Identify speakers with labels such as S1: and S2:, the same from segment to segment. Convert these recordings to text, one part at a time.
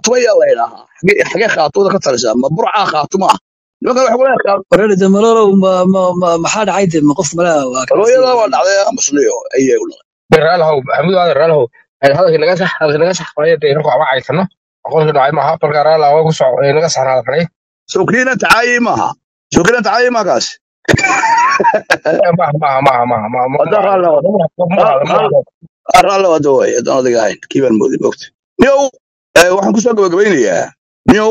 S1: khaatuma yaa la idhaahaa xagee xagee khaatumada ka talisaa ma burcaa khaatuma ah nimankan waxa ku leeyahay
S2: wareer de malolow ma- ma- ma- maxaa dhacay de ma qof malaa waa kaasi
S1: kalooyada waa dhacday musliyo ayay u dhacday
S3: raalahow maxamuud aadan raalahow hadalkii naga sax hadalkii naga sax faray dee inagu ama caysano aqoonka dhacay maaha marka raalaha waa ku soco ee naga saxnaada faray
S1: sookiina tacaayi maaha sookiina tacaayi maa kaas
S3: maaha maaha maaha maaha maaha ma
S1: hadda raalli wada raalli wada way haddaan adiga ahayn kii baan moodi mogta niyow eh, waxaan kusoo gabagabaynayaa niyow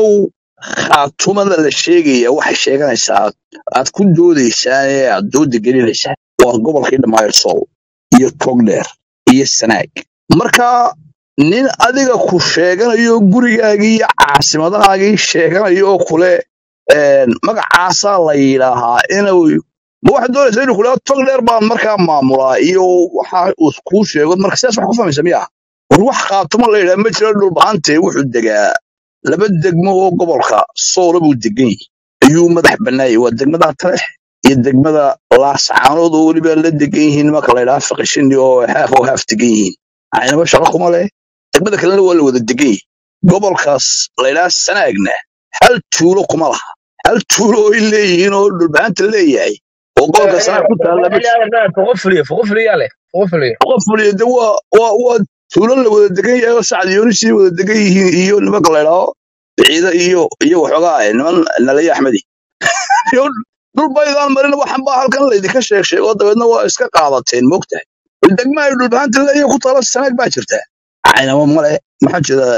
S1: khaatumada la sheegaya waxay sheeganaysaa aad ku doodaysaan ee aad dooda gelinaysaan waa gobolkii dhammaayr sool iyo togdheer iyo sanaag marka nin adiga ku sheeganayo gurigaagii iyo caasimadahaagii sheeganayo oo kule een, magacaasaa la yidhaahaa inuu ma waxaad doonaysaa inuu kule tog dheer baan markaa maamulaa iyo waxa uu kuu sheego marka sidaas wax ku fahmaysa miya war wax khaatuma la yidhaha ma jiro dhulbahante wuxuu degaa laba degmo oo gobolka soola buu degan yahay ayuu madax bannaayay waa degmada talex iyo degmada laascaanood oo weliba la degan yihiin marka la yidhaha faqishini oo haaf oo haaf degan yihiin aynaba shaqo kuma leh degmada kalena waa la wada degan yahay gobolkaas la yidhaha sanaagna hal tuulo kuma laha hal tuulo oo ay leeyihiin oo dhulbahanta leeyahay oo gobolka sanaag ku taalla ma jiro
S3: fuqufliya fuqufliya leh fuqufliya
S1: qof waliya de waa waa waa tuulo la wada degan yahay oo sacad yoonisii wada degan yihiin iyo nimanka la idhaaho ciida iyo iyo waxoogaa eh, niman nalaya axmedi iyo dhul baydaan marin waxan baa halkan laydinka sheeg sheego dabeedna waa iska qaadateen moogtahay degma ay dhulbahanta leeyahay ku taala sanaag baa jirta caynamo male maxaa jira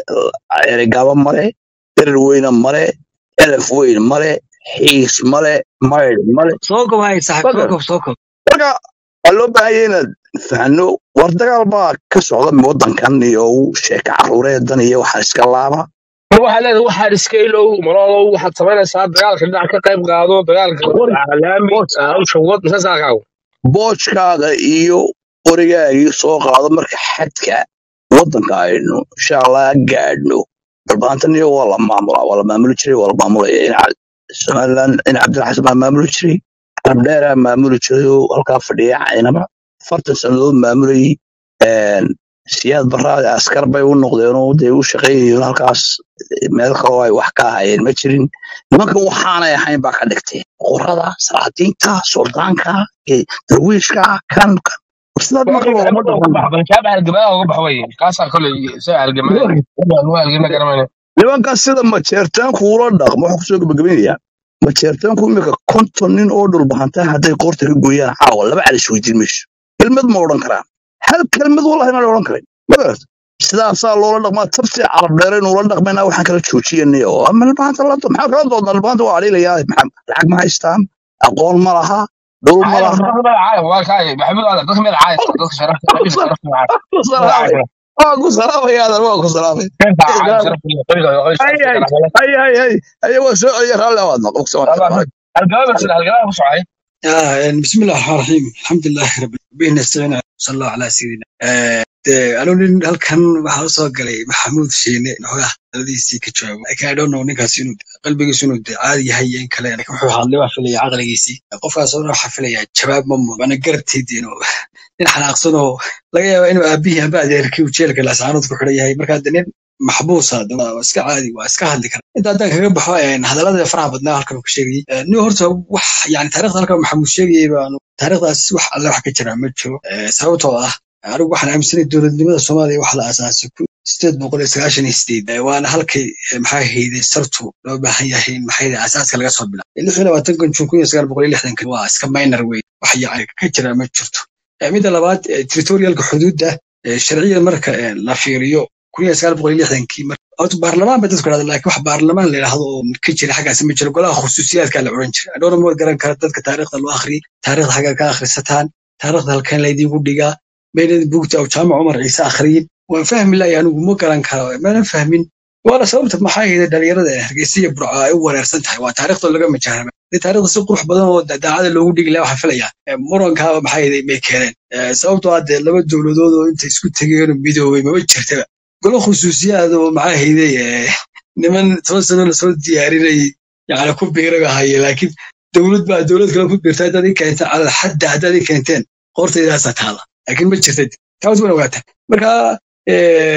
S1: eregaaba male derer weyne male elef weyn male xiis male maydh male
S2: soo kob hay saaxib soo
S1: Fadlan.
S2: kob soo kob
S1: marka waa loo baahan yahay inaad fahno war dagaal baa ka socda wadankan iyo sheeka caruureedan iyo waxaa iska laaba
S3: mar waxaad leedahay waxaad iska ilow maloolow waxaad samaynaysaa dagaalka dhinac ka qayb qaado dagaalka
S1: war
S3: laami
S1: boos
S3: hawsha wad masaasaakaagu
S1: boojkaaga iyo qorigaagii soo qaado marka xadka wadanka aynu insha allah gaadhno dalbaantan iyo waa la maamulaa waa la maamuli jiray waa la maamulaya in somaliland in cabdilxasan baa maamuli jiray abdheeraa maamuli jiray oo halkaa fadhiya caynaba afartan sannadood maamulayay een, siyaad baraade askar bay u noqdeen oo dee u shaqeynayeen halkaas meel kaloo ay wax ka ahayeen ma jirin nimankan waxaanay ahayn baa ka dhigteen boqorada salaadiinta suldaanka eh, darwiishka kan kan sidaad marka loogama dhaqan
S3: shaaba halgamaa uga bax wey kaasaa koley isaga halgamaa halgama garamayna
S1: nimankaas sida majeertaanku ula dhaqmo waxaan kusoo gabagabaynayaa majeertaanku imika konton nin oo dhulbahantaa hadday qoorta ka gooyaan caawa laba calis weydiin mayso kelmad ma odhan karaan hal kelmad wallahi maan odhan karin ma garata sidaasaa loola dhaqmaa tabti carab dheere inuula dhaqmaynaa waxaan kala joojiyana oo ama dhulbahanta la maxaa kala doodnaa dhulbahanta waa aliilayaa maxaa- lacag ma haystaan aqoon ma laha dhul ma
S3: caaya
S1: laha
S3: dadka meel caaya waa kaaya maxamuud aadan dadka meel caaya dadka sharafta dadka sharafta caaya
S1: ku
S3: meel
S1: salaamay
S3: caaya
S1: waa ku salaamay aadan waa ku salaamay
S3: keenta caaya sharafta qoriga qoriga
S1: hay
S3: sharafta
S1: hay
S3: kala
S1: hay hay hay hay waa soo celiya raalli awaadna qofka
S3: halgamaa baa jira halgamaa ku socay
S2: آه بسم الله الرحمن الرحيم الحمد لله رب العالمين نستعين صلى الله على سيدنا آه de anu nin halkan waxaa usoo galay maxamuud shiine xogaa daladiisii ka joogo laakiin i don't know ninkaas inuu qalbigiisu inuu de caadi yahay iyo in kale laakiin wuxuu hadlay waa filaya caqligiisii qofkaas oo dhan waxaa filaya jawaab ma mudan waana garabteedii inuu nin xanaaqsan oo laga yaaba inuu aabihii amba adeerkii uu jeelka laascaanood ku xidhan yahay marka de nin maxbuusa de waa iska caadi waa iska hadli kara inta haddaan kaga baxo een, hadallada faraha badnaa halkan uu ka sheegayay Eh, nin horta wax yani taariikhda halkan maxamuud sheegayay baanu taariikhdaas wax alle wax ka jira ma jiro Eh, sababtoo ah anigu waxaan aaminsanay dowladnimada soomaaliya waxa la aasaasay ku sideed boqol iyo sagaashan iyo sideed Eh, waana halkay eh, maxaa hayday sartu loo baahan yahay in maxay hayday asaaska laga soo bilaabo lix iyo labaatankan jun kun iyo sagaal boqol iyo lixdankan waa iska minor wey wax yani ka jira ma jirto Eh, midda labaad eh, territorialka xuduudda eh, sharciyan marka eh, la fiiriyo kun iyo sagaal boqol iyo lixdankii mar horta baarlamaan bay dadku dhahda laakiin wax baarlamaan la yidhaahdo oo ka jira xaggaas ma jiro golaha khusuusiyaadka la odhan jira dhowr moor garan kara dadka taariikhda loo akhriyay taariikhda xagga ka akhrisataan taariikhda halkan laydiinku dhigaa meynad buugta aw jaamac cumar ciise akhriyin waan fahmi lahay anigu ma garan karo maanan fahmin waana sababta maxaa yeelay dhalinyarada ee hargeysa iyo burco ay u wareersan tahay waa taariikhda laga majaaraba dee taariikhda si qurux badan oo da- daacada loogu dhigi lahaa waxaan filayaa Eh, murankaaba maxaa yeelay may keeneen Eh, sababtoo ah dee laba dowladood oo intay isku tegeen oo midoobay maba jirtaba golo khusuusiyaad oo maxaa hayday eh, niman toban sano lasoo diyaarinayay yani ku biiraga haye laakiin dowlad baa dowlad kale ku biirta haddaad ii keenteen calal xadda haddaad ii keenteen qortaydaasaa taala laakiin ma jirta taas wana ogaata marka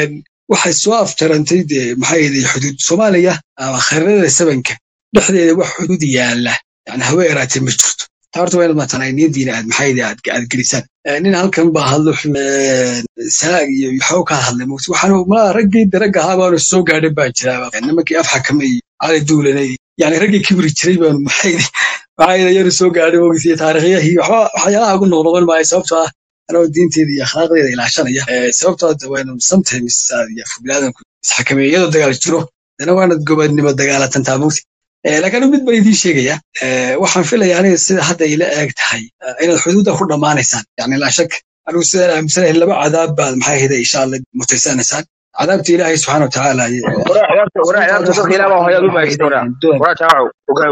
S2: waxay soo afjarantay dee maxay ahayd xuduud soomaaliya ama khariidada sabanka dhexdeeda wax xuduud yaala yani hawe eraatee ma jirto taa horta waa inaad matanay niyadiina aad maxay ahayd aad aad gelisaan Eh, nin halkan baa hadlo eh, saag iyo waxuu ka hadlay mugti waxaanu malaa raggii daragga ahaa baanu soo gaadhin baa jiraaba nimankii af xakame iyo cali duulanay yani raggii kibri jiray baanu maxay maxay ayaanu soo gaadhin mugti taariikhyahii waxba waxyaalaha ugu noqnoqon maayo sababtoo ah anoo diinteeda iyo akhlaaqdeeda ilaashanaya Eh, sababtoo ah waynu sometimes aad iyo biniaadanku isxakameeya iyadoo dagaal jiro dana waanad gobadnimo dagaalatantaa mugti Eh, laakiin mid baan idiin sheegaya Eh, waxaan filayaa aniga sida hadda ila eeg tahay eh, inaad xuduudda ku dhammaanaysaan yani laa shak anigu sidaan aaminsanahay laba cadaab baad maxay ahayde insha alla mutaysanaysaan cadaabta ilaahay subxaana watacaala iyo
S3: waraa ciyaarta waraa ciyaarta dadka ilaah baa hooyaad u maagista waraa waraa jaawacu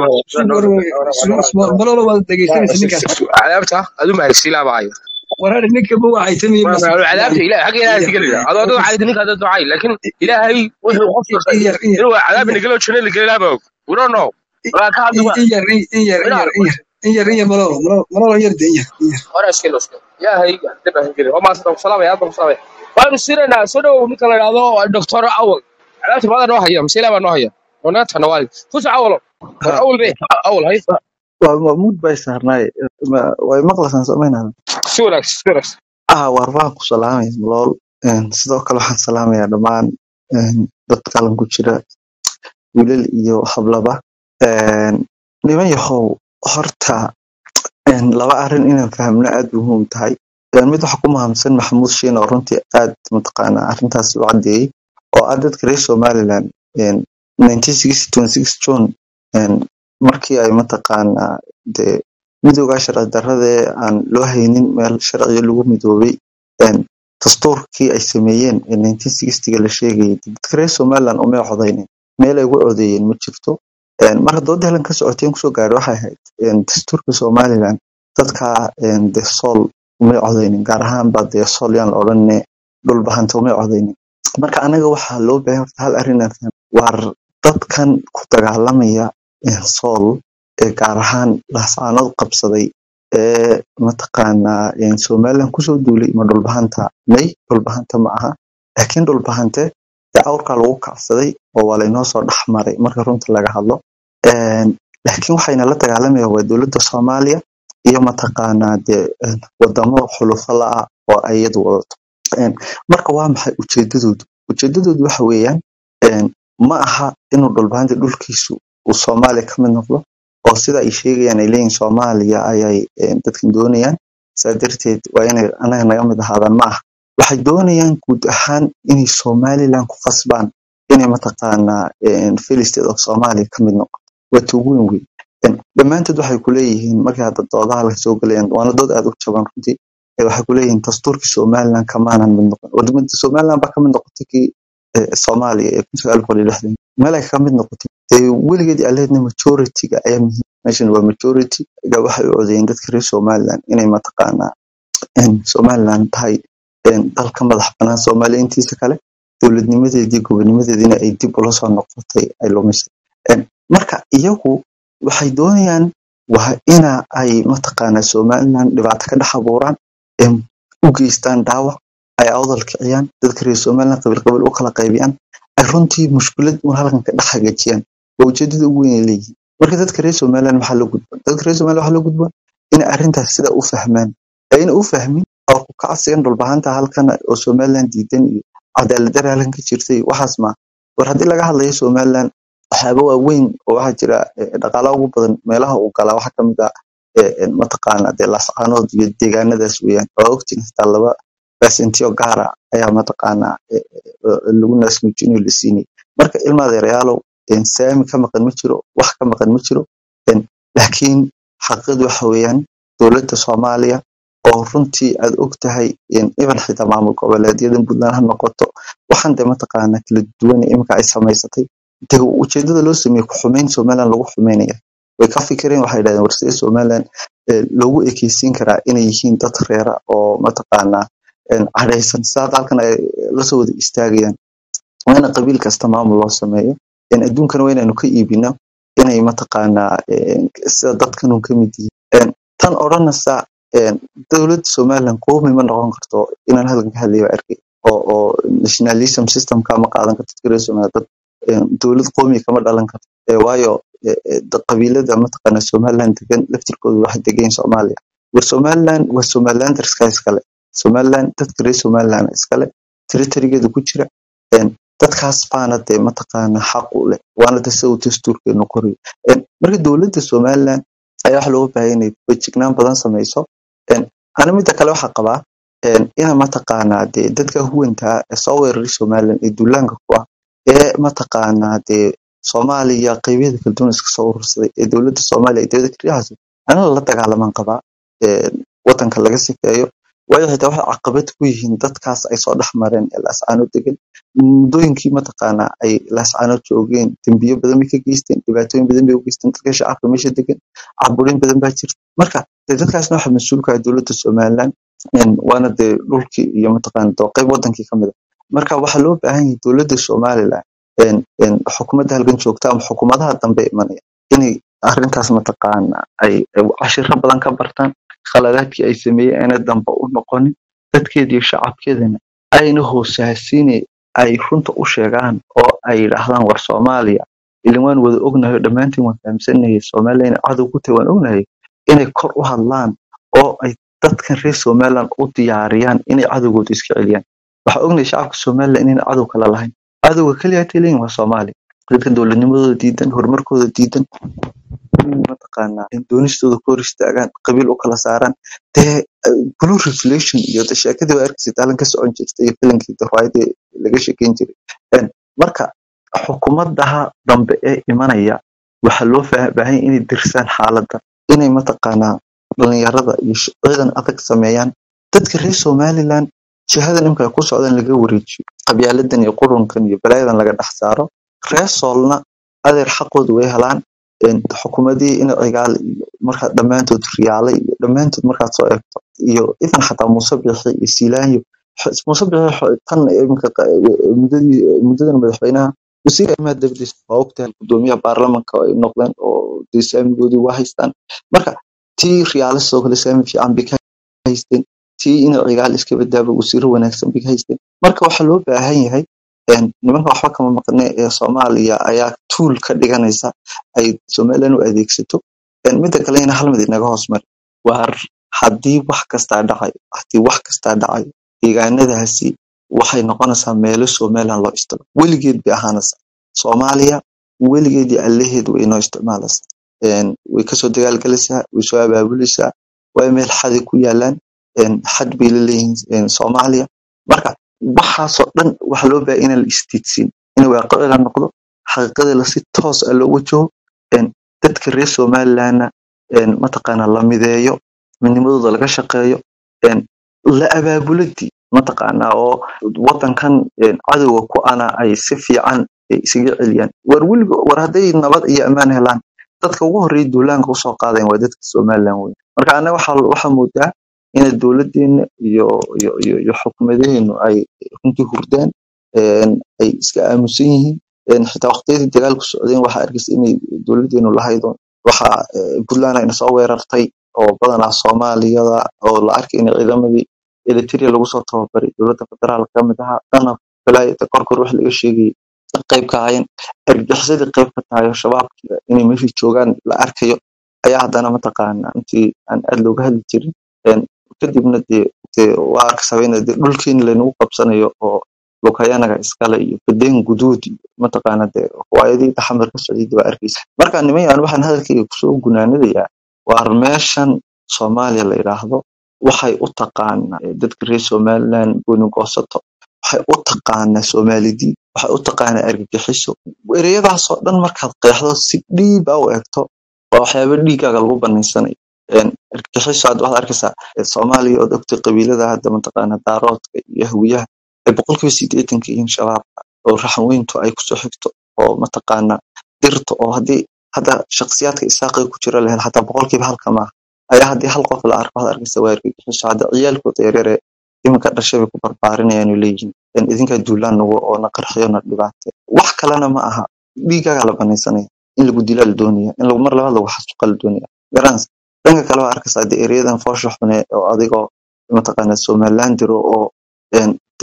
S2: malolo waad dhegaysanaysa ninkaas
S3: cadaabta aad u maagista ilaah baa hayo
S2: waraari ninka ma wacaytamiye
S3: cadaabta ilaah xagga ilaahay iska gelida adoo adoo cayda ninka adoo ducay laakiin ilaahay wuxuu qofka
S2: iyar iyar
S3: inuu cadaab inagalo jannada la gelilaa baa og we don't know walaa ka hadli waa
S2: iyar iyar iyar iyar iyar iyar malolo malolo malolo iyar de iyar iyar
S3: hore iskelo iskelo ilaahay dib aan gelin waa maasanta salaamay aad baan ku salaamay waanu siinaynaa soo dhawow ninka la idhaahdo doctor awal cadaabta maada noo haya mise ilaah baa noo haya onaata nawaali kuso awalo war awal be awal hay
S4: waa mahmuud bay saarnaay Ma- way maqlasan samaynaa
S3: si wanaagsan si wanaagsan
S4: ah waar waan ku salaamaya malool Een, sidoo kale waxaan salaamayaa dhammaan een, dadka qalan ku jira wiilal iyo hablaba Een, niman yahow horta een, laba arrin inaan fahamno aad bay muhiim tahay Een, mid waxa ku mahamsan maxamuud shiin oo runtii aad mataqaanaa arrintaas u caddeeyey oo ah dadka reer somaliland een, 1960 june een, markii ay mataqaanaa dee midowgaa sharci darrada aan loo haynin meel sharciyo lagu midoobay een, dastuurkii ay sameeyeen ee 1960 la sheegayay dadka reer somaliland umay codaynin meel ay ugu codeeyeen ma jirto Een, mar haddoo dahlan ka socoteen kusoo gaaray waxay ahayd een, dastuurka somaliland dadka een, dee sool umay codaynin gaar ahaan baa dee sool yaan la odhanine dhul bahanta umay codaynin marka anaga waxaa loo baahan horta hal arrin aan fahmo waar dadkan ku dagaalamaya een, sool ee gaar ahaan laascaanood qabsaday ee mataqaanaa een, somaliland kusoo duulay ma dhulbahanta may dhulbahanta ma aha laakiin dhulbahante dee awrkaa lagu kacsaday oo waa laynoo soo dhex maray marka runta laga hadlo Een, laakiin waxayna la dagaalamayaan waa dowladda soomaaliya iyo mataqaanaa dee een, wadamo xulufo la-ah oo ay iyadu wadato Een, marka waa maxay ujeedadoodu ujeedadoodu waxa weeyaan een, ma aha inuu dhulbahanta dhulkiisu uu soomaaliya ka mid noqdo oo sida ay sheegayaan ay leeyihin soomaaliya ayay een, dadkan doonayaan saa darteed waa inay anaga naga mid ahaadaan ma aha waxay doonayaan guud ahaan inay somaliland ku qasbaan inay mataqaanaa een, failed state of somalia ka mid noqoto waa tuugo weyn weyn Een, dhammaantood waxay ku leeyihiin markii hadda doodaha laga soo galayaan waana dood aad u jaban runtii ee waxay ku leeyihiin dastuurkii somaliland kamaanan mid noqon wadamada somaliland baa ka mid noqotay kii eh, soomaaliya ee kun sagaal boqol iyo lixdan meel ay ka mid noqotay dee weligeed aleedna majority-ga ayaa muhiim meeshan waa majority ga waxay u codeeyeen dadka reer somaliland inay mataqaanaa in somaliland tahay een, dal ka madax banaan soomaaliya intiisa kale dowladnimadeedii gobonimadeediina ay dib ula soo noqotay ay lumisay Een, marka iyagu waxay doonayaan waa ina ay mataqaanaa somaliland dhibaato ka dhex abuuraan em, u geystaan dhaawac ay awdal kiciyaan dadka reer somaliland qabiil qabiil u kala qaybiyaan ay runtii mushkilad un halkan ka dhex hagaajiyaan waa ujeedada ugu weyn ay leeyihiin marka dadka reer somaliland maxaa loo gudboon dadka reer somaliland waxaa loo gudboon inay arrintaas sida u fahmaan ayna u fahmin oo ku kacsigan dhulbahanta halkan oo somaliland diidan iyo cadaalad darra halkan ka jirtay waxaas ma war haddii laga hadlayo somaliland waxyaaba waaweyn oo waxaa jira eh, dhaqaalaha ugu badan meelaha uu galaa waxaa kamid ah eh, eh, mataqaana dee laascaanood iyo deegaanadaas weeyaan waa ogtiin xitaa laba baasentiyo gaara ayaa mataqaana eh, eh, lagu naasnuujinayo la siinay marka ilma adeerayaalow een, saami ka maqan ma jiro wax ka maqan ma jiro een, laakiin xaqiiqadu waxa weeyaan dowladda soomaaliya oo runtii aad og tahay een, iban xitaa maamul goboleedyada puntland ha noqoto waxaan dee mataqaana kala duwan ee iminka ay samaysatay dee ujeedada loo sameeyey ku xumeyn somaliland lagu xumeynaya way ka fikireen waxay dhahdeen war sidee somaliland eh, loogu ekeysiin karaa inay yihiin dad reera oo mataqaanaa een, cadhaysan sidaad halkan ay lasoo wada istaagayaan waa in qabiil kasta maamul loo sameeyo een, adduunkana waa inaynu ka iibino inay mataqaanaa een, sida dadkanun ka mid yihiin Een, tan odhanaysa een, dowladda somaliland qoomi ma noqon karto inaan halkan ka hadlayo waa arkay oo oo nationalism systemka ma qaadan karto dadka reer somaliland dad een, dowlad qoomi kama dhalan karto ee waayo ee, ee, da- qabiilada mataqaana somaliland degan laftirkooda waxay degan soomaaliya war somaliland waa somalilanderska iskale somaliland dadka reer somaliland iskale territorygeeda ku jira een, dadkaas baana dee mataqaana xaq u leh waana de sida uu dastuurkeenu qorayo Een, marka dowladda somaliland ayaa waxa looga baahan inay fejignaan badan sameyso Een, ana midda kale waxaa qabaa een, ina mataqaanaa dee dadka huwantaa ee soo weeraray somaliland ee duulaanka ku ah ee mataqaanaa dee soomaaliya qeybyada kala duwan iska soo urursaday ee dowladda soomaaliya ee dowladda keliyahaas anala la dagaalaman qabaa een, wadanka laga sifeeyo waayo xitaa waxay caqabad ku yihiin dadkaas ay soo dhex mareen ee laascaanood degan muddooyinkii mataqaanaa ay laascaanood joogeen dembiyo badan bay ka geysteen dhibaatooyin badan bay u geysteen dadka shacabka meesha degan caburin badan baa jirta marka dee dadkaasna waxaa mas-uulka ah dowladda somaliland een, waana dee dhulkii iyo mataqaana dee qeyb wadankii kamid a marka waxaa loo baahan yahay dowladda somaliland een, een, xukuumadda halgan joogta ama xukuumadaha dambe imanaya inay arrintaas mataqaana ay ay cashiro badan ka bartaan khaladaadkii ay sameeyeen ayna dambe u noqonin dadkeeda iyo shacabkeedana ayna hoosaasine ay runta u sheegaan oo ay yidhaahdaan war soomaaliya ilin waan wada ognahay oo dhammaantiin waan fahamsanahay soomaaliya inay cadow ku tahay waan ognahay inay kor u hadlaan oo ay dadkan reer somaliland u diyaariyaan inay cadowgooda iska celiyaan waxaa ognahay shacabka somaliland inayna cadow kala lahayn cadowga keliya hatay leeyihin waa soomaaliya dadka dowladnimadooda diidan horumarkooda diidan in mataqaanaa in doonistooda ku hor istaagaan qabiil u kala saaraan dee eh, blue revelation iyo de sheekadii waa arkaysa daalan ka socon jirtay iyo filankii de riwaayadii laga sheekeyn jiray Een, marka xukuumadaha dambe ee imanaya waxaa loo faa- baahan yahay inay dirsaan xaaladda inay mataqaanaa dhalinyarada iyo sh- ciidan adag sameeyaan dadka reer somaliland jihadan imika ay ku socdaan laga wareejiyo qabyaaladan iyo qurunkan iyo balaayadan laga dhex saaro reer soolna adeer xaqooda way helaan een, xukuumadihii in cigaal iyo markaa dhammaantood riyaale iyo dhammaantood markaad soo eegto iyo even xataa muuse bixi iyo siilaanyo X- muuse bixi xo- tan iminka qa- muddadii muddadan madaxweynaha wasiir arrimaha dibadda waa ogtahay gudoomiyaha baarlamanka ay noqdeen oo dee saamigoodii waa haystaan marka tii riyaale sidoo kale saami fiican bay ka haysteen tii in cigaal iska badaaba wasiiro wanaagsan bay ka haysteen marka waxaa loo baahan yahay een, nimanka waxba kama maqne ee soomaaliya ayaa tuul ka dhiganaysa ay somaliland u adeegsato Een, midda kale ina hal mid inaga hoos mari waar haddii wax kastaa dhacayo haddii wax kastaa dhacayo deegaanadaasi waxay noqonaysaa meelo somaliland loo isticmaalo weligeed bay ahaanaysaa soomaaliya weligeed iyo allaheed way inoo isticmaalaysaa Een, way kasoo dagaalgalaysaa way soo abaabulaysaa waa meel xadi ku yaalaan een, xad bay la leeyihiin een, soomaaliya marka waxaasoo dhan waxaa loo baahay inaan la istiidsin in waaqicii la noqdo xaqiiqadii la si toos ah loo wajaho een, dadka reer somalilandna een, mataqaana la mideeyo midnimadooda laga shaqeeyo een, la abaabuladii mataqaana oo wadankan een, cadowga ku ana ay si fiican ay isaga celiyaan war weligo war hadday nabad iyo ammaan helaan dadka ugu horreeya duulaanka usoo qaadayan waa dadka somaliland wey marka anaga waxaa waxaa moodaa inay dowladeena iyo iyo iyo iyo xukuumadeenu ay runtii hurdaan een, ay iska aamusan yihiin een, xitaa waqtiyadii dagaalku socdeen waxaa arkaysa inay dowladeenu lahaydo waxaa eh, puntland ayna soo weerartay oo badanaa soomaaliyada oo la arkay in ciidamadii eritrea lagu soo tababaray dowladda federaalka ka mid ahaa dhanna balaayada korkor wax laga sheegayay qayb ka ahaayeen argagixisadii qayb ka tahay oo shabaabkii inay meeshii joogaan la arkayo ayaa haddana mataqaana intii aan aad looga hadli jirin een, kadibna dee dee waa arkasabeyna dee dhulkeeni laynagu qabsanayo oo lukayanaga iskale iyo badeen guduud iyo mataqaana dee waayadii taxamar ka socday dee waa arkaysa marka niman waxaan hadalkayga kusoo gunaanadayaa waar meeshan soomaaliya la yidhaahdo waxay u taqaanaa eh, dadka reer somaliland gooni goosato waxay u taqaanaa soomaalidii waxay u taqaanaa argagixiso ereyadaasoo dhan markaad qeexdo si dhiib ah u eegto waa waxyaaba dhiigaaga lagu banaysanayo Een, argagixiso hadda waxaad arkaysaa eh, soomaaliya oo ogtay qabiilada hadda mataqaana daaroodka iyo hawiyaha ay boqolkiiba sideetanka yihiin shabaabka oo raxanweyntu ay kusoo xigto oo mataqaana dirta oo haddii hadda shakhsiyaadka isaaqay ku jira lahayd xataa boqolkiiba halka maaha ayaa haddii hal qof la arko waxaad arkaysa waa argagixiso hadda ciyaalkooda yaryare iminka dhashay bay ku barbaarinayaan oo leeyihiin in idinkaa duulaan nagu oo na qarxiyo na dhibaate wax kalena ma aha dhiigaaga la banaysanaya in lagu dilaa la doonaya in lagu mar labaad lagu xasuuqa la doonaya garans dhanka kale waa arkaysaa dee ereyadan foosha xune oo adigoo mataqaana somaliland diro oo een,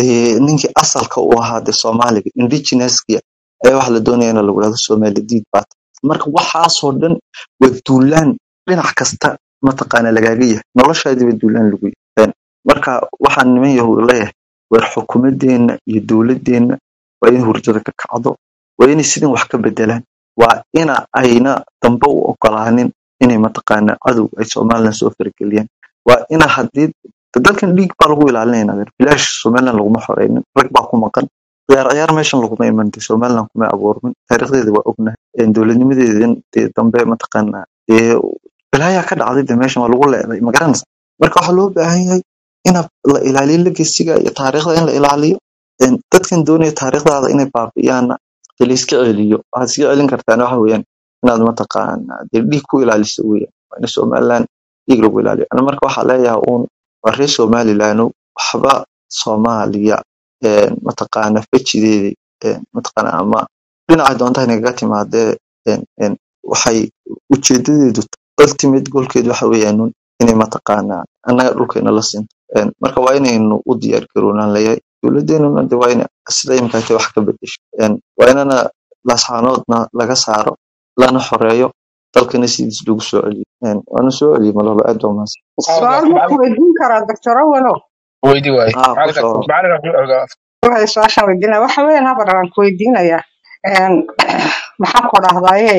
S4: eh, ninkii asalka u ahaa de soomaaliga indigenouska ayaa waxa la doonaya in lagu dhahdo somali diid baat marka waxaasoo dhan waa duulaan dhinac kasta mataqaana lagaaga yahay noloshaadiiba duulaan lagu yahay marka waxaan niman yahow leeyahay war xukuumadeenna iyo dowladeenna waa in hurdada ka kacdo waa inay sidan wax ka bedelaan waa ina ayna dambe u ogolaanin inay mataqaana cadow ay somalilan soo farageliyaan waa ina haddii dalkan dhiig baa lagu ilaalinayna adeer bilaash somalilan laguma xoreynin rag baa ku maqan ciyaar ciyaar meeshan laguma iman de somalilan kuma abuurmin taariikhdeeda waa ognahay een dowladnimadeedan dee dambe mataqaana dee balaayaa ka dhacday de meeshan waa lagu leeday magaranaysa marka waxaa loo baahan yahay in la ilaaliyo legasiga iyo taariikhda in la ilaaliyo een dadkan doonaya taariikhdaada inay baabi'iyaana dee la iska celiyo waxaad iska celin kartaan waxa weeyaan inaad mataqaana dee dhiig ku ilaaliso weeyaan waa in somalilan dhiig lagu ilaaliyo ana marka waxaa leeyahay uun waa reer somalilan waxba soomaaliya een mataqaana fejideeda een mataqaana ama dhinaca doonta inagaga timaadee een een waxay ujeedadeedu ultimate goalkeedu waxa weeyaan uun inay mataqaana annaga dhulkeena la sinto een marka waa inaynu u diyaar garoonaan leeyahay dowladeenuna de waa ina sida imika tay wax ka bedesho een waa inana laasxaanoodna laga saaro lana xoreeyo dalkana sidiis lagu soo celiyo een waana soo celiyo malolo aad baa mahadsan
S5: su-aal ma ku weydiin karaa doctor awalow
S3: weydii waaye
S4: haa ku
S3: macalinka
S4: soo
S3: macalinka
S5: waxay su-aashaan weydiinaya waxa weeyaan habar aan ku weydiinayaa Een, maxaan ku dhahdaye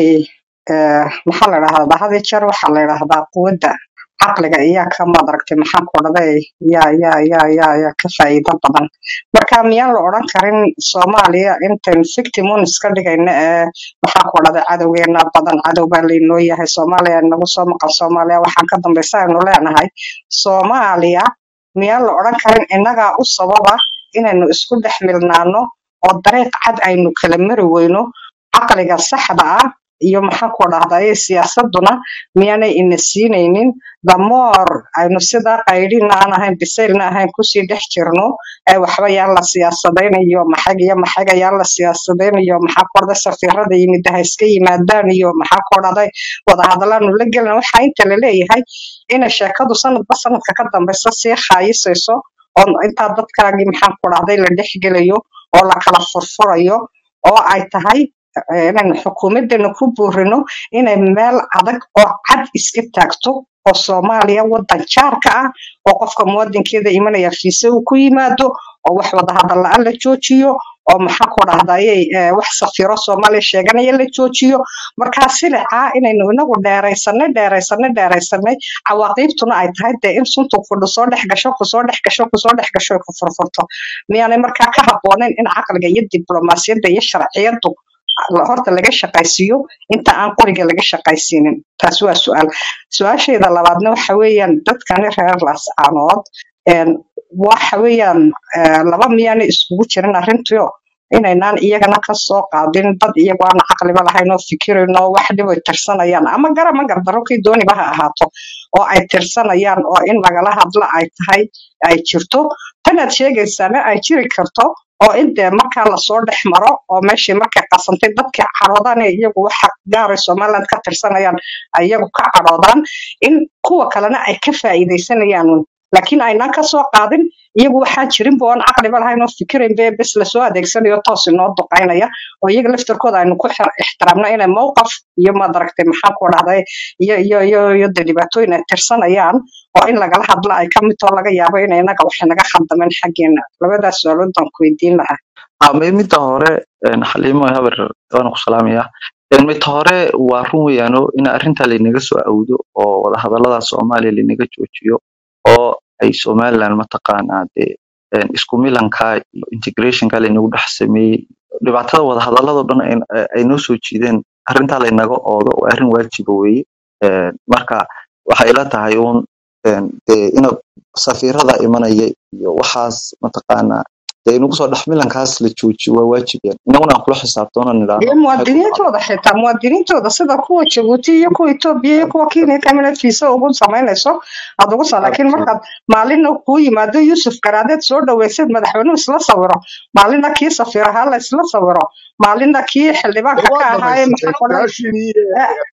S5: eh, maxaa la dhahdaa had iyo jeer waxaa la dhahdaa quwadda caqliga iyaa ka madaragtay maxaan ku dhahday yaa yaa yaa yaa yaa ka faa'iido badan marka miyaan la odhan karin soomaaliya intaynu victimun iska dhigayna ee maxaan ku dhahday cadowgeena badan cadow baa laynoo yahay soomaaliya nagu soo maqan soomaaliya waxaan ka dambaysa aynu leenahay soomaaliya miyaan la odhan karin innagaa u sababa inaynu isku dhex milnaano oo dariiq cad aynu kala mari weyno caqliga saxda ah iyo maxaan ku dhahdaye siyaasaduna miyaanay ina siinaynin damoor aynu sidaa qaydhina aan ahayn bisaylna ahayn kusii dhex jirno ee waxba yaan la siyaasadaynayo maxag iyo maxaga yaan la siyaasadaynayo maxaa ku dhahday safiirada yimid ha iska yimaadaan iyo maxaa ku dhahday wadahadalaanu la gelina waxaa inta la leeyahay ina sheekadu sanadba sanadka ka dambaysa sii khaayisayso oo intaa dadkaagii maxaan ku dhahday la dhex gelayo oo la kala furfurayo oo ay tahay eh, inaynu xukuumadeena ku buurino inay meel adag oo cad iska taagto oo soomaaliya wadan jaarka ah oo qofka muwadinkeeda imanaya fiise uu ku yimaado oo wax wadahadal la-aan la joojiyo oo maxaa ku dhahdaye eh, wax safiro soomaaliya sheeganaya la joojiyo markaa silicaa inaynu inagu dheeraysanay dheeraysanay dheeraysanay cawaaqiibtuna ay tahay dee in suntu fudhu soo dhex gasho kusoo dhex gasho kusoo dhex gasho ay ku furfurto miyaanay markaa ka habboonayn in caqliga iyo diblomaasiyadda iyo sharciyadu la- horta laga shaqaysiiyo inta aan qoriga laga shaqaysiinin taas waa su-aal su-aashayda labaadna waxa weeyaan dadkani reer laascaanood een, waxa weeyaan eh, laba miyaanay iskugu jirin arrintiio inaynaan iyagana ka soo qaadin dad iyagu aan caqliba lahayn oo fikirayno oo wax dhib ay tirsanayaan ama gara ma gardaro kii dooniba ha ahaato oo ay tirsanayaan oo in lagala hadla ay tahay ay jirto tanaad sheegaysaana ay jiri karto oo in dee markaa lasoo dhex maro oo meeshii markay qasantay dadkii cadhoodaan ee iyagu waxa gaaray somaliland ka tirsanayaan ay iyagu ka cadhoodaan in kuwa kalena ay ka faa'iidaysanayaan un. laakiin aynaan ka soo qaadin iyagu waxaa jirinba oon caqliba lahayn oo fikirayn be bes lasoo adeegsanayo toos inoo duqaynaya oo iyaga laftarkooda aynu ku xir- ixtiraamno inay mowqaf iyo madaragtay maxaa ku dhahday iyo iyo iyo iyo dee dhibaatooyin ay tirsanayaan oo in lagala hadla ay ka mid too laga yaabo in inaga waxay naga khaldameen xaggeena labadaas su'aalood baan ku weydiin lahaa
S4: Ah, mi- midda hore een, xaliimo habar waan ku salaamayaa Een, midda hore waa run weeyaano in arrinta laynaga soo awdo oo wadahadallada soomaaliya laynaga joojiyo oo ay somaliland mataqaanaa dee een, isku milanka iyo integrationka laynagu dhex sameeyey dhibaatada wadahadalladoo dhan ay ay noo soo jiideen arrintaa laynaga oodo waa arrin waajiba weeye Een, marka waxay ila tahay uun een, dee ina safiirada imanaya iyo waxaas mataqaanaa dee inagu soo dhex milankaas la joojiyo waa waajib yani inaguna aan kula xisaabtoono nidhaahno
S5: iyo
S4: maxay ku dhacday
S5: muwaadiniintooda xitaa muwaadiniintooda sida kuwa jabuuti iyo kuwa etoobiya iyo kuwa kenya kamida fiisa ugu samaynayso aad ugu sa laakiin markaad maalina kuu yimaado yuusuf garaadeed soo dhaweyseed madaxweynuhu isla sawiro maalina kii safiir ahaa la isla sawiro maalina kii xildhibaanka ka
S6: waa
S5: ahaaye
S6: dhamaysatay
S5: maxaa odhan
S6: su-aashii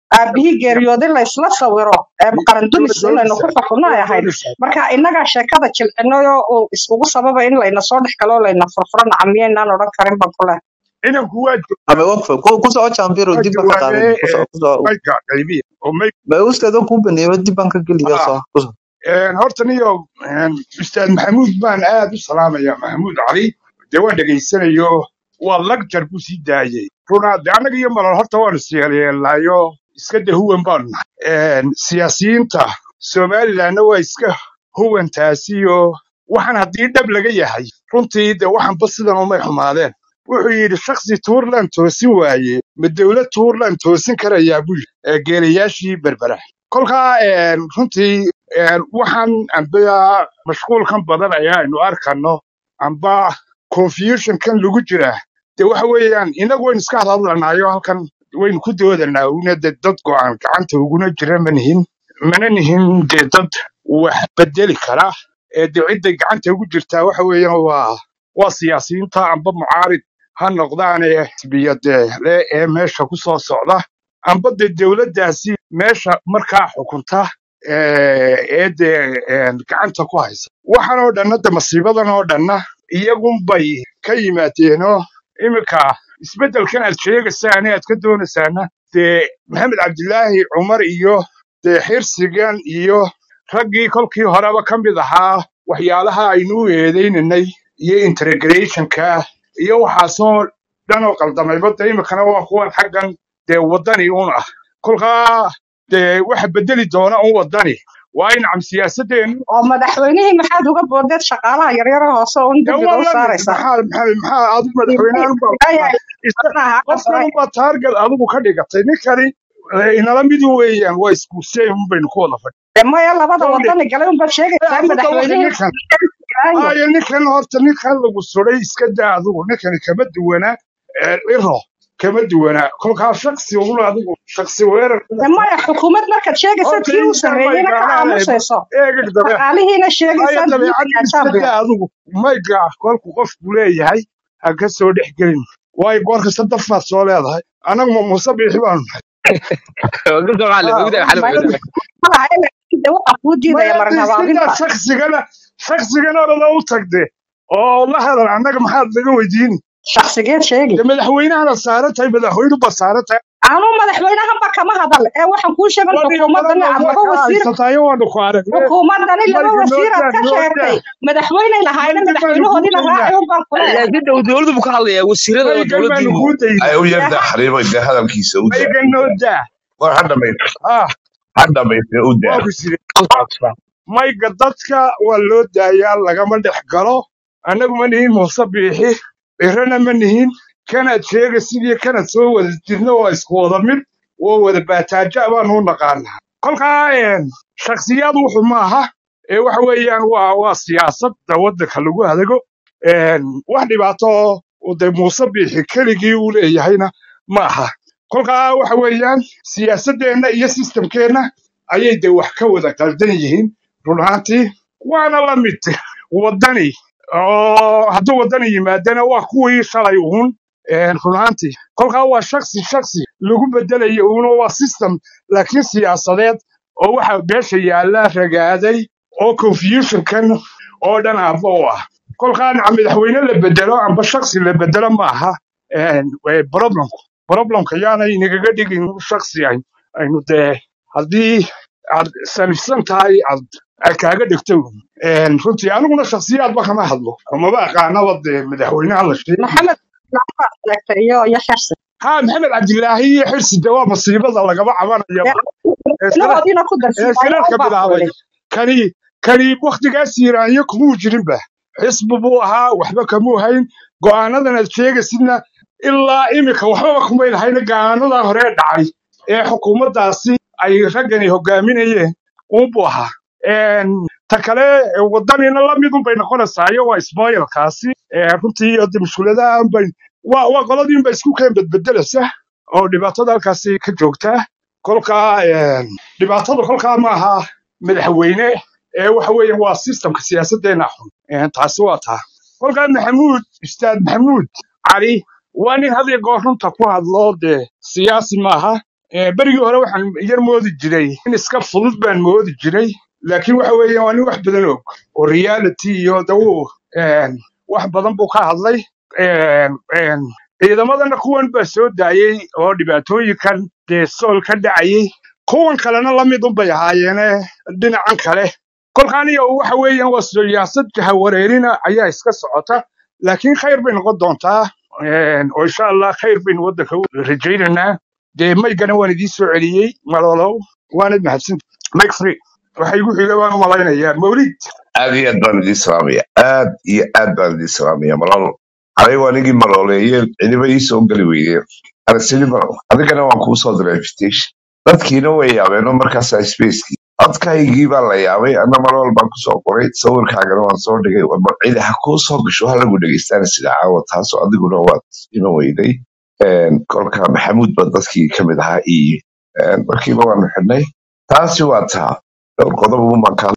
S5: aabihii geeriyooday la isla sawiro ee qarandumis in laynu ku xukunno ay ahayd marka innagaa sheekada jilcinayo uu iskugu sababa in layna soo dhex galo layna furfuro nacamiyeynaan odhan karin ban ku leh
S6: inanku waa
S4: ama waqfa ku ku soo jambiro
S6: waa
S4: dib baan ka qaadan
S6: jawaabee
S4: ku soo ku soo
S6: mayga qaybiya oo may
S4: ba ustaado ku baneeyo dib baan ka geliyo
S6: ah
S4: soo ku soo
S6: horta niyo ustaad maxamuud baan aad u salaamaya maxamuud cali dee waan dhegaysanayo waa lagjar buu sii daayey runaa de annaga iyo malol horta waanu siyeelyeelnayo iska de huwan baanu nahay siyaasiyiinta somalilandna waa iska huwantaasiyo waxaan haddii dhab laga yahay runtii de waxanba sidan umay xumaadeen wuxuu yidhi shaksi tuurland toosin waaye ma dowlad tuurland toosin karayaa buu yidhi ee geelayaashii berbera kolkaa een, runtii een, waxaan amba mashquulkan badan ayaanu arkano amba confusionkan lagu jiraa de waxa weeyaan inagu waynu iska hadhadlanayo halkan waynu ku doodanaa una de dad go'aan gacanta uguna jira ma nihin mana nihin de dad wax bedeli kara ee de cidday gacanta ugu jirtaa waxa weeyaan waa waa siyaasiyiinta amba mucaarid ha noqdaane xisbiyade le ee meesha ku soo socda amba de dowladdaasi meesha markaa xukunta ee ee dee een, gacanta ku haysa waxaan oo dhanna de masiibadan oo dhanna iyagunbay ka yimaadeenoo iminka isbeddelkan aad sheegaysaan ee aad ka doonaysaana dee maxamed cabdilaahi cumar iyo dee xirsigan iyo raggii kolkii horeba ka mid ahaa waxyaalaha aynu u eedaynanay iyo integrationka iyo waxaasoo dhan oo qaldamayba de iminkana waa kuwan xaggan dee waddani un ah kolkaa dee waxa bedeli doona un waddani waa in cam siyaasadeennu
S5: oo madaxweynihii maxaad uga boodeed shaqaalaha yaryar hoose un
S6: dee
S5: dulliga
S6: waa
S5: u
S6: la mid
S5: saaraysaa
S6: maxaa maxaa maxaa adigu madaxweynahan baa
S5: ilaahay
S6: isa
S5: maaha
S6: qofkan
S5: qasray
S6: unbaa taarget adigu ka dhigatay ninkani eh, inala mid weeyaan waa iskuuseen un baynu ku wada fadhi
S5: maya labada
S6: kowdhe
S5: wadani galay unbaad sheegaysaa
S6: adigu dawaka
S5: madaxweynihii
S6: ninkan
S5: ilaahay
S6: haya ninkan horta ninkan lagu suray iska daa adigu ninkani kama duwana eh, ciro kama duwana kolkaa shaksi un adigu shaksi weerar
S5: maya xukuumad markaad sheegaysa
S6: horta
S5: tii u
S6: intan may
S5: sarreeyeyna ka
S6: gaadhaan
S5: aamusayso
S6: eegag dabe
S5: shaqaalihiina
S6: haya
S5: sheegaysaan
S6: dabeecadda
S5: diidkaa
S6: iska
S5: jambiga
S6: daa adigu mayga kolku qofku leeyahay ha ka soo dhex gelin waayo goor kasta dafaad soo leedahay anagu ma muuse biixi baanu nahay
S3: قلت له معلم
S6: Ah,
S3: وقدر حلو
S5: maya
S3: وقدر
S5: waxa kuu diidaya
S6: maya
S5: marin
S6: de iska daa
S5: habaabinta
S6: shaksigana shaksigana orada u tagde oo la hadal annaga maxaad naga weydiini
S5: shakhsigeed sheegi
S6: de madaxweynahana saaran tahay madaxweynuba saaran tahay
S5: anuu madaxweynahanba kama hadal ee waxaan kuu sheegan
S6: wadii
S5: xukuumadani
S6: kalena
S5: aad
S6: waa
S5: laba
S6: ka
S5: wasiir
S6: haysatayo waanu ku aragne
S5: xukuumadani laba
S6: mayga noo
S5: wasiir aad
S6: daa
S5: ka
S6: noo
S5: sheegtay
S6: daa
S5: madaxweyney lahaayna
S6: maygan baanu kuu
S5: madaxweynahoodiina
S6: daynaa
S5: raaci unbaan ku leeyahay
S3: laakiin dhow dowladdu buu ka hadlayaa wasiirada waa
S6: maygan baanu
S3: dowladdiinu
S6: kuu daynaa
S7: ay u
S5: dee
S7: yarda
S5: ha
S7: xariiba de hadalkiisa u daa
S6: maygan noo daa
S7: war ha dhamaysta
S6: ah
S7: ha dhamaysta u daa
S6: waa ku sire mayga dadka waa loo daayaa lagama dhex galo annagu ma nihin muuse biixi irana ma nihin kanaad sheega sidii kanaad soo wada jirna waa isku wada mid waa wada baataaja baanu u naqaanaa kolkaa een, shakhsiyaad wuxu maaha ee waxa weeyaan waa waa siyaasadda waddanka lagu hadago een, wax dhibaato oo de muuse biixi keligii uu leeyahayna ma aha kolkaa waxa weeyaan siyaasaddeenna iyo sistamkeenna ayay de wax ka wada qaldan yihiin run ahaantii waana la mid waddani oo hadduu waddani yimaadana waa kuwii shalay uun een, run ahaantii kolkaa waa shaksi shaksi lagu bedelayo uuna waa system laakiin siyaasadeed oo waxa beesha yaalla ragaaday oo confusionkan oo dhan aabba u ah kolkaa naca madaxweyne la bedelo amba shaksi la bedelo ma aha een, ee, problemku problemka yaanay nagaga dhigin shaksi aynu aynu dee haddii aad sanifsan tahay aad aad kaaga dhigto Een, runtii aniguna shakhsiyaadba kama hadlo maba aqaanaba dee madaxweynaha la sheegay
S5: maxamed lafaad sheegtay iyo iyo xirsi
S6: ha maxamed cabdilaahi iyo xirsi de waa masiibada lagaba cabanayaba ee shira-
S5: madaxweynahoodiina ku
S6: ee
S5: darsiimayo
S6: shirarka
S5: unbaan ku
S6: bilaabay
S5: idhi
S6: kani kani wakhtigaas yiraanyo kumuu jirinba xisbi buu ahaa waxba kamuu hayn go'aanadan aad sheegaysidna ilaa imika waxbaba kumay lahayna go'aanadan hore dhacay ee xukuumaddaasi ay raggani hogaaminayeen uunbuu ahaa Een, ta kale ee waddanina la midun bay noqonaysaayo waa ismaailkaasi runtii iyo de mushkuladaha unbay waa waa qoladiinba isku keen bedbedelaysa oo dhibaatada halkaasi ka joogtaa kolkaa een, dhibaatada kolkaa ma aha madaxweyne ee waxa weeye waa systemka siyaasaddeena xun Een, taasi waa taa kolkaa maxamuud ustaad maxamuud cali waa nin had iyo goor runta ku hadlo dee siyaasi maaha Eh, berigii hore waxaan yar moodi jiray in iska fudud baan moodi jiray laakiin waxa weeye waa nin wax badan og oo reality iyo dawu wax badan buu ka hadlay Een, een, ciidamadana kuwan baa soo daayey oo dhibaatooyinkan dee sool ka dhacayay kuwan kalena la mid unbay ahaayeene dhinacan kale kolkaan iyo waxa weeyaan waa siyaasadka hawareerina ayaa iska socota laakiin khayr bay noqon doontaa Een, oo insha allah khayr baynu waddanka u rajaynaynaa dee maygana waan idiin soo celiyey malolow waanad mahadsanta mike free waxa igu xiga waan u malaynayaa mawlid
S7: aad iyo aad baan idiin salaamaya aad iyo aad baan idiin salaamaya malol anigu anigii malooleeye cidiba ii soo geli weydeen aragtidii malol adigana waan kuu soo diray invitation dadkiina way yaabeenoo markaasaa spacekii codkaygii baa la yaabay ana malol baan kusoo qoray sawirkaagana waan soo dhigay war cidi ha kuu soo gasho ha lagu dhegeystaana sida caawa taasoo adiguna waad ima weyday Een, kolka maxamuud ba dadkii ka mid ahaa iyo een, markiiba waanu xidhnay taasi waa taa dhowr qodob umaan ka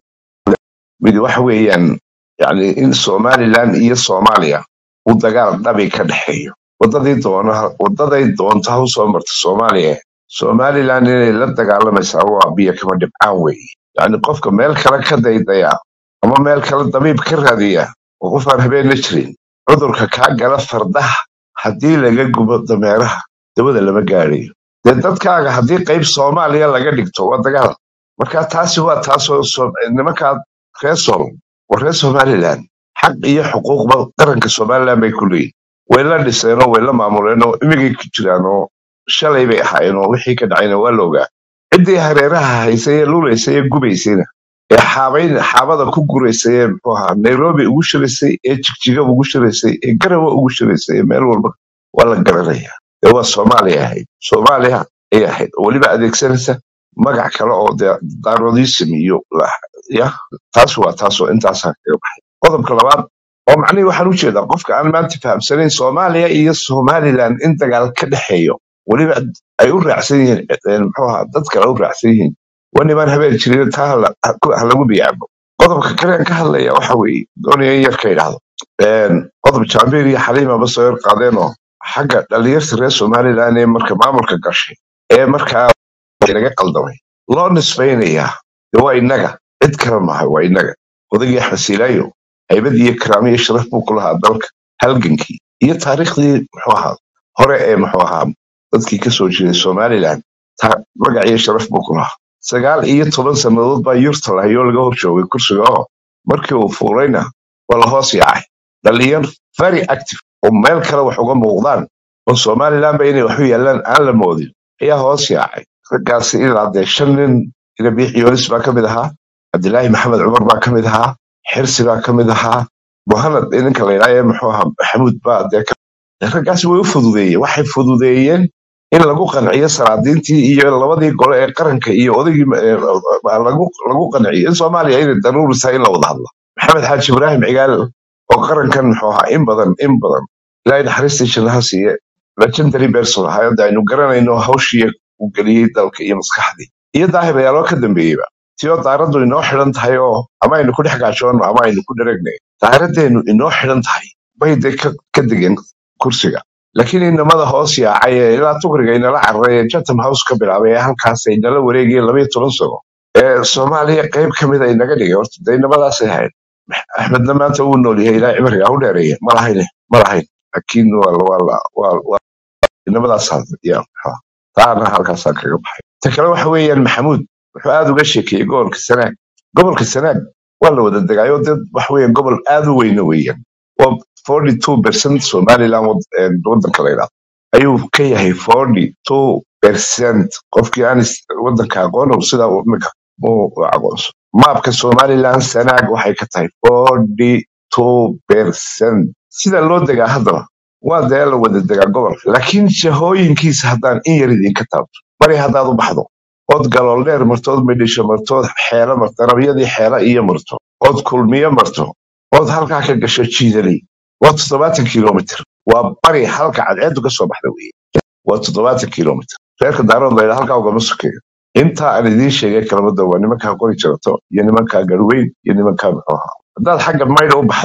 S7: mid waxa weeyaan yani in somaliland iyo soomaaliya uu dagaal dhabi ka dhexeeyo wadadii doona wadaday doonto ha usoo marta soomaaliya somaliland inay la dagaalamaysaa waa biyo kama dhibcaan weeye yani qofka meel kale ka daydaya ama meel kale dabiib ka raadiya oo qof aan habeenna jirin cudurka kaa gala fardaha haddii laga gubo dameeraha dawada lama gaadhayo dee dadkaaga haddii qayb soomaaliya laga dhigto waa dagaal marka taasi waa taasoo so- nimankaa reer sool waa reer somaliland xaq iyo xuquuqba qaranka somaliland bay ku leeyihin way la dhiseenoo way la maamuleenoo imigay ku jiraan oo shalay bay ahaayeen oo wixii ka dhacayna waa la ogaa ciddii hareeraha haysay ee lulaysay ee gubaysayna ee xaabayn xaabada ku guraysay ee muxuu ahaa nairobi ugu shiraysay ee jigjiga ugu shiraysay ee garawa ugu shiraysay ee meel walba waa la garanayaa dee waa soomaaliya ahayd soomaaliya ay ahayd oo weliba adeegsanaysa magac kale oo dee daarodiism iyo la- ya taas waa taasoo intaasaan kaga baxay qodobka labaad oo macnihii waxaan u jeedaa qofka aan maanta fahamsanayn soomaaliya iyo somaliland in dagaal ka dhexeeyo weliba ay u raacsan yihiin eh, muxuu ahaa dad kale u raacsan yihiin waa nimaan habeen jirin taa ha la- ha ku- ha lagu biyaabo qodobka kale aan ka hadlaya waxa weeye doonaya in yar ka idhaahdo Een, qodob jaambiir iyo xaliimaba soo yar qaadeenoo xagga dhalinyarta reer somaliland ee marka maamulka gashay ee markaa laga qaldamay loo nisbaynayaa dee waa innaga cid kale maaha waa innaga odagii axmed silaayo haybad iyo karaamo iyo sharaf buu ku lahaa dalka halgankii iyo taariikhdii muxuu ahaa hore ee muxuu ahaa dadkii ka soo jeeday somaliland ta- magac iyo sharaf buu ku lahaa sagaal iyo toban sannadood baa yurta lahayoo laga hor joogay kursiga oo markii uu fuulayna waa la hoos yaacay dhalinyar very active oo meel kale wax uga muuqdaan oo somaliland ba inay waxu yaalaan aan la moodin ayaa hoos yaacay raggaasi ilaa dee shan nin rabiix yoonis baa ka mid ahaa cabdilaahi maxamed cumar baa ka mid ahaa xirsi baa ka mid ahaa muhanad ninka la yidhaha ee muxuu ahaa maxamuud baa dee ka raggaasi way u fududeeyeen waxay fududeeyeen in lagu qanciyo salaadiintii iyo labadii gole ee qaranka iyo odaygii eh, lagu lagu qanciyo in soomaaliya inay daruuri tahay in la wada hadlo maxamed xaaji ibraahim cigaal oo qarankan muxuu ahaa in badan in badan ilaahay naxariistii jannaha siiye legendary person ahaa hadda aynu garanayno hawshii uu geliyey dalka iyo maskaxdii iyo daahir ayaaloo ka dambeeyeyba tiyoo daaraddu inoo xidhan tahay oo ama aynu ku dhex gaajoonno ama aynu ku dharagnay daaraddeennu inoo xidhan tahay bay dee ka ka degeen kursiga laakiin inamada hoos yaacay ee ilaa tugriga inala cararay ee chatham house ka bilaabay ee halkaas ay nala wareegayeen labaiyo toban sano ee soomaaliya qayb ka mid ay naga dhigay horta dee inamadaasay ahayd axmedna maanta wuu nool yahay ilaa cimriga u dheereeya ma lahayne ma lahayn laakiin waa la- waa la- waa waa inamadaas ya taana halkaasaan kaga baxay ta kale waxa weeyaan maxamuud wuxuu aad uga sheekeeyey gobolka sanaag gobolka sanaag waa la wada degaayo dad waxa weeyaan gobol aad u weyna weeyaan waa forty two percent somaliland wad- ee wadanka la yidhahdo ayuu ka yahay forty two percent qofkii aan is- wadanka aqoon sidaa uu imika uu u aqoonso maabka somaliland sanaag waxay ka tahay forty two percent sida loo degaa haddaba waa dee la wada degaa gobolka laakiin jahooyinkiisa haddaan in yar idinka taabto bari haddaad u baxdo ood galool dheer marto ood midhisho marto ood xeelo marto rabyadii xeelo iyo marto ood kulmiyo marto ood halkaa ka gasho jiidaley waa toddobaatan kilomitr waa bari halka cadceedu ka soo baxda weye waa toddobaatan kilomitr reerka daarood layidha halkaa ugama sokeeyo intaa aan idiin sheegay kalamada waa nimankaa qori jarato iyo nimankaa garweyn iyo nimankaa muxuu ahaa haddaad xagga maydha u baxdo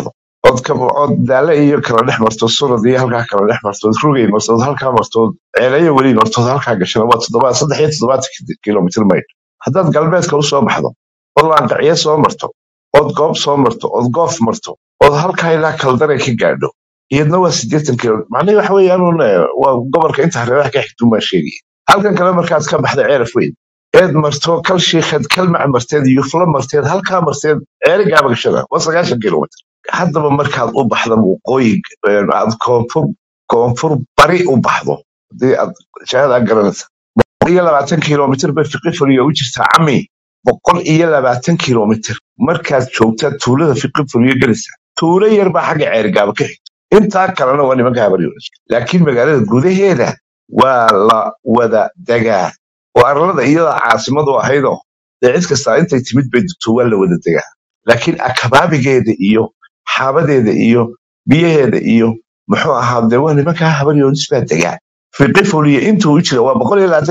S7: ood kab- ood daale iyo kala dhex marto surad iyo halkaa kala dhex martood rugay martood halkaa martood ceeleyo weli martood halkaa gashana waa toddoba saddex iyo toddobaatan kilomitr maydh haddaad galbeedka usoo baxdo ood laanqacyo soo marto ood goob soo marto ood goof marto ood halkaa ilaa kaldare ka gaadho iyadna waa siddeetan kilo macnaheed waxa weeyaan uun, eh, waa gobolka inta hareeraha ka xigtun baa sheegaya halkan kale markaad ka baxda ceeraf weyn eed marto kal shiikheed kalmac marteed yuflo marteed halkaa marteed ceeri gaabagashada waa sagaashan kilomitr haddaba markaad u baxda waqooyi eh, aad koonfur koonfur bari u baxdo hadii aad shahadaa garanaysa boqol iyo labaatan kilomitr bay fiqi fuliyo u jirtaa cami boqol iyo labaatan kilomitr markaad joogtaa tuulada fiqi fuliyo gelaysa tuulo yar baa xagga ceerigaaba ka xigta intaa kalena waa nimanka habaryoonas laakiin magaalada gudaheeda waa la wada degaa oo arlada iyada caasimadu ahaydoo dee cid kastaa intay timid bay degto waa la wada degaa laakiin akabaabigeeda iyo xaabadeeda iyo biyaheeda iyo muxuu ahaa dee waa nimankaa habaryoonis baa degaa fiqi fuliyo intuu u jira waa boqol iyo labaatan